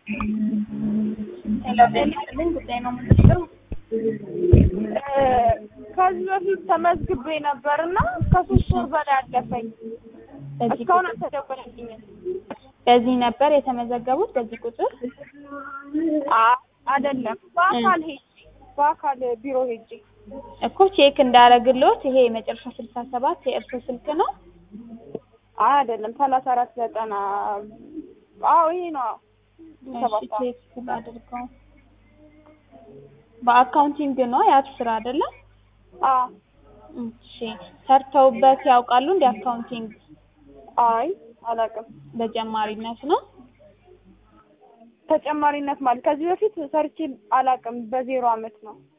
ሄሎ ጤና ይስጥልኝ ጉዳይ ነው የምንለው ከዚህ በፊት ተመዝግቤ ነበር እና ከሶስት ወር በላይ አለፈኝ። በዚህ እስካሁን ቁጥር አልተደወለልኝም። በዚህ ነበር የተመዘገቡት በዚህ ቁጥር አ- አይደለም በአካል ሄጄ በአካል ቢሮ ሄጄ እኮ ቼክ እንዳረግልዎት ይሄ የመጨረሻ ስልሳ ሰባት የእርሶ ስልክ ነው አይ አይደለም ሰላሳ አራት ዘጠና አዎ ይሄ ነው እሺ ሰባት ቼክ አድርገው በአካውንቲንግ ነው የአፕ ስራ አይደለም አዎ እሺ ሰርተውበት ያውቃሉ እንደ አካውንቲንግ አይ አላውቅም በጀማሪነት ነው ተጨማሪነት ማለት ከዚህ በፊት ሰርቼ አላውቅም በዜሮ አመት ነው